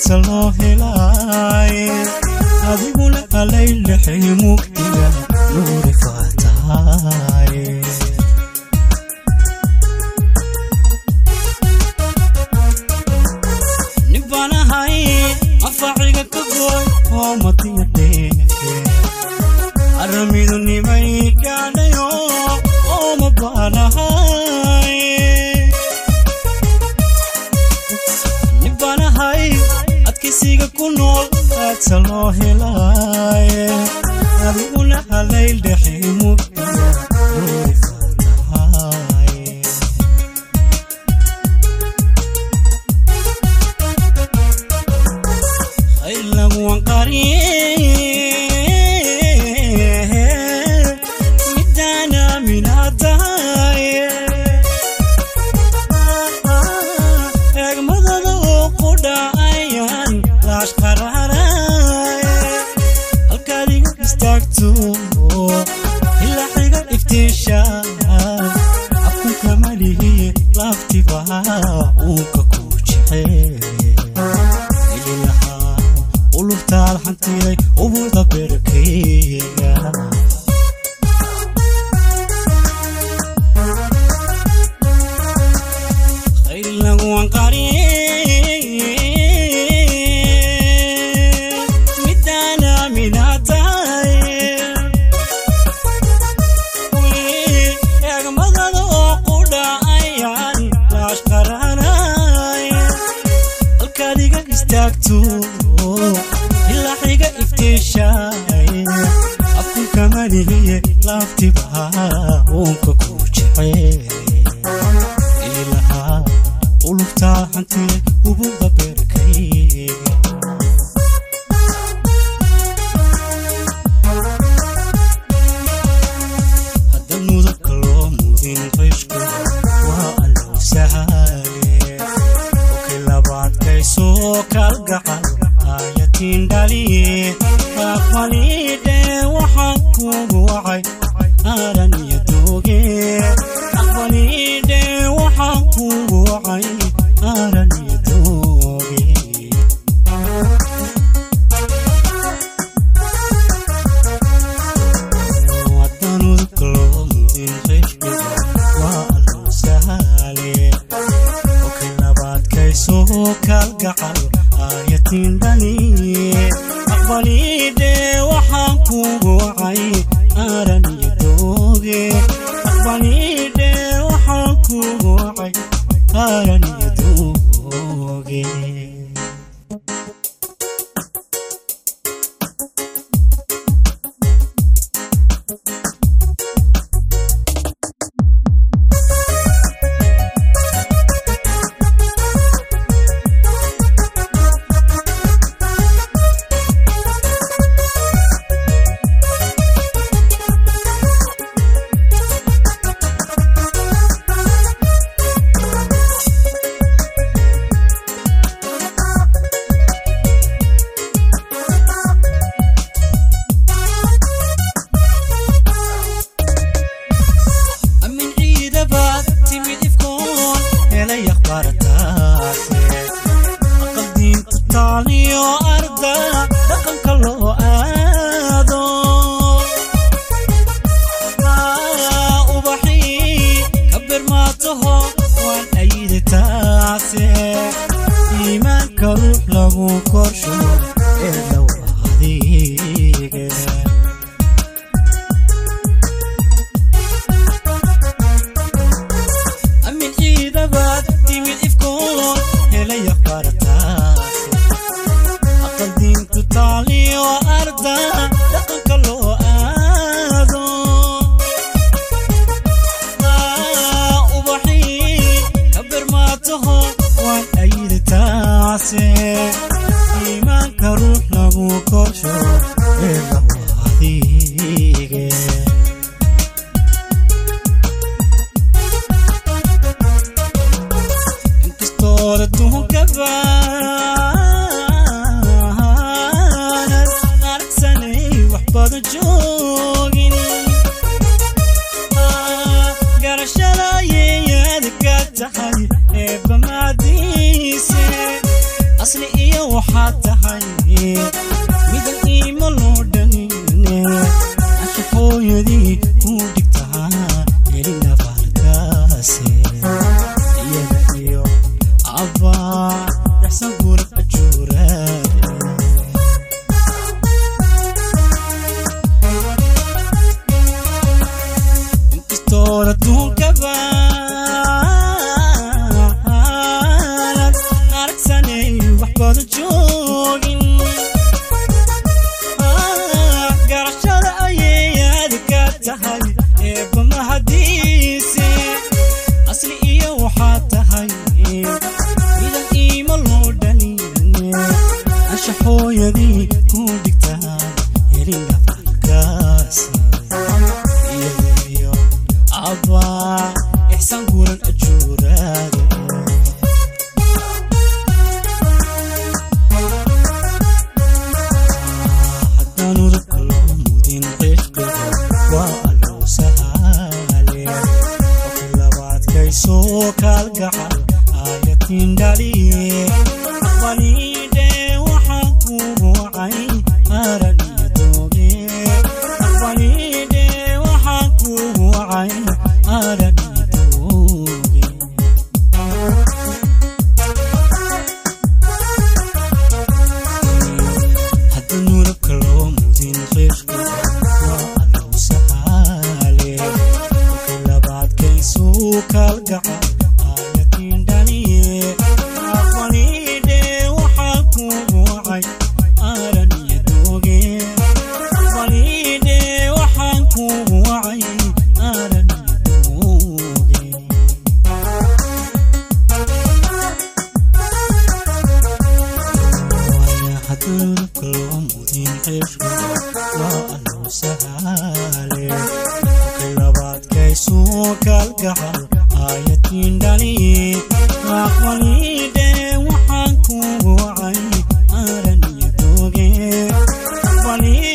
aadsa loo helaaye adiguna alaylexay mugdiga nuuri faataaye nibbanahay afaaciga ka gooy oo madiya dheefe aramidu nimay gaadhayo oo ma baanahay nibbanahay adkaysiga ku nool aadsa loo helaaye adiguna halayl dhexe mugdiga nuuri faataaye khayr laguwan qariye midaan aaminaadaye eegmadada oo ku dhacayaan laash qararaye halkaad iga istaagto ilaa xiga iftiisha afkunka malihiye laaftiba uunka ku jecel ili lahaa ulubtaad xantiyay ubuda berkeyga khayr laguwan qariye midaan aaminaataye eegmadada oo ku dhacayaan laash qaranaye halkaad iga istaagto ilaa xiga iftiishaay afkunka malihiye laaftiba uunka ku jecel ilahaa ulubtaa xantiyay ubuda beerkayga hadda mudabka loo mudin qayshku waa allow sahale okay labaadkaysoo kalgacal aayatiin dhaliye aqbalidhe waxaan kugu wacay aaran iyo dooge aqbalidhe waxaan kugu wacay aaran iyo dooge wadanudka loo mudin qaybkeda waa allow sahale okay labaadkaysoo kalgacal aayatiin dhaliye aqbalidhe waxaan kugu wacay aaran iyo dooge aqbalidhe waxaan kugu wacay aaran iyo dooge amin ciidabaad timid ifkoon helay akhbaarataase aqal diinta taaliyo arda dhaqanka loo aado Aa, ubaxii ka birmaataho waan ayida taase iimaanka ruux lagu korsho ee dhow adiga amin ciidabaad timid ifkoon helay akhbaarataase aqal diintu taaliyo arda dhaqanka loo aado Aa, ubaxii ka birmaataho waan ayida taase iimaanka ruux lagu korsho ee lagu adige inkastoo adduunka baanad aragsanay wax badan joogin Ah, garashada yeeyada ka tahay eebba maadiise asli iyo waxa hooyadii ku dhigtaa helina fahalkaase iyada iyo abbaa yaxsan gurad ajuuraade inkastoon adduunkaba aanad aragsanay wax badan joogin garashada ayay aadka tahay eebba mahadiise asli iyo waxaa tahay idan iima loo dhalin ansha hooyadii ku dhigtaa helina falkaasi iyagiyo abbaa ixsaan guran ajuuraade haddaan udubka loo mudin cishqiga waa allow sahaale qofki labaadkaysoo kaalgacal aayatiin dhaliye aqbaliidhe waxaan kugu wacay aran iyo dooge aqbaliidhe waxaan kugu wacay aran iyo dooge hadda nurabka loo mudin qishqiga waa allow sahaale kolkii labaadkaysuu kaalgacal aayatiin dhaliye aqbaliidhe waxaa kugu wacay aran iyo dooge aqbaliidhe waxaan kugu wacay aran iyo dooge hadurka loo mudin cishqiga waa allow sahaale kolkay labaadkaysuu kaalgacal aayatiin dhaliye aqbaliidhe waxaan kugu wacay aran iyo dooge aqbaliidhe